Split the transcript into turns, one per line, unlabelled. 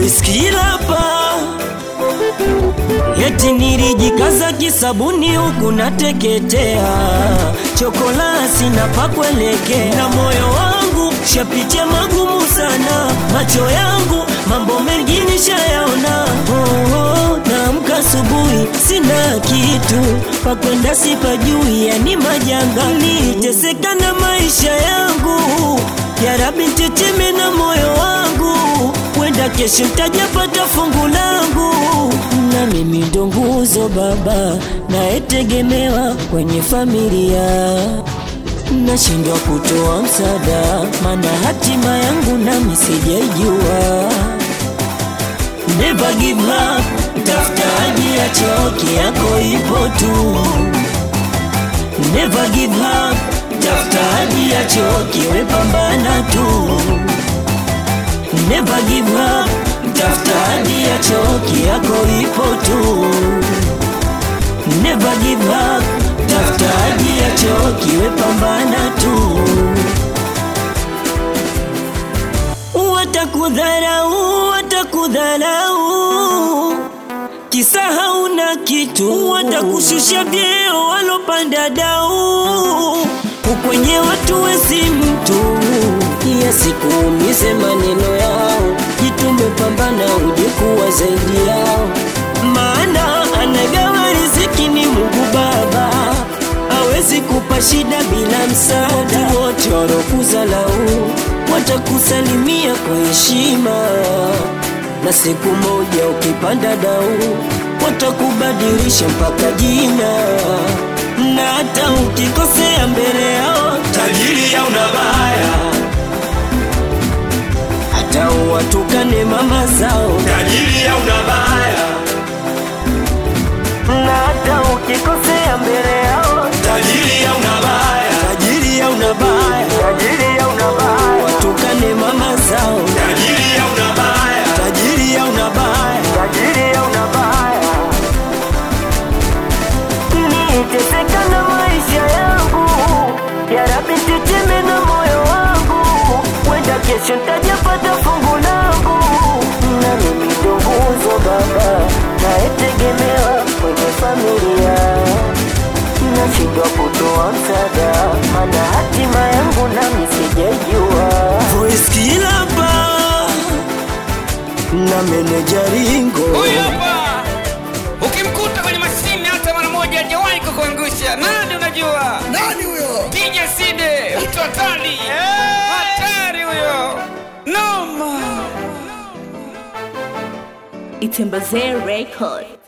voice kilapa Eti nilijikaza kisabuni huku nateketea, chokolasi na pakuelekea, na moyo wangu shapitia magumu sana, macho yangu mambo mengi nishayaona. Oh, oh, naamka asubuhi sina kitu pakwenda, sipajui, yani majanga, niteseka na maisha yangu. Ya Rabbi teteme na moyo wangu, wenda kesho ntajapata fungu langu na mimi ndo nguzo baba nayetegemewa kwenye familia, nashindwa kutoa msaada, mana hatima yangu nami sijaijua. Never give up, tafutaji ya choki yako ipo tu. Never give up, tafutaji ya choki wepambana tu. Never give up, tafuta hadi ya choki yako ipo tu. Never give up, tafuta hadi ya choki wepambana tu. Watakudharau, watakudharau kisa hauna kitu, watakushusha vyeo walopanda dau, ukwenye watu wesi mtu ya sikuumize maneno yao, jitume pambana uje kuwa zaidi yao, maana anagawa riziki ni Mungu Baba, hawezi kupa shida bila msaada. Watu wote walokuzalau watakusalimia kwa heshima na siku moja ukipanda dau watakubadilisha mpaka jina, na hata ukikosea mbele yao tajiri au nabaya, hata uwatukane mama zao
tajiri au nabaya,
na hata ukikosea mbele yao
tajiri au nabaya,
tajiri au nabaya,
tajiri au nabaya,
watukane mama zao
tajiri au nabaya,
tajiri au nabaya
tajiri au nabaya,
niteseka na maisha yangu, ya Rabbi teteme na moyo wangu, wenda kesho ntajapata fungu langu, na mimi ndo nguzo baba nayetegemewa kwenye familia, nashindwa kutoa msaada, mana hatima yangu nami sijaijua. Voice kilapa na meneja Ringo
Huyu hapa ukimkuta kwenye mashine hata mara moja hajawahi kukuangusha. Nani unajua?
Nani huyo?
DJ Side, mtu hatari, hatari huyo, noma.
Itembazee Record.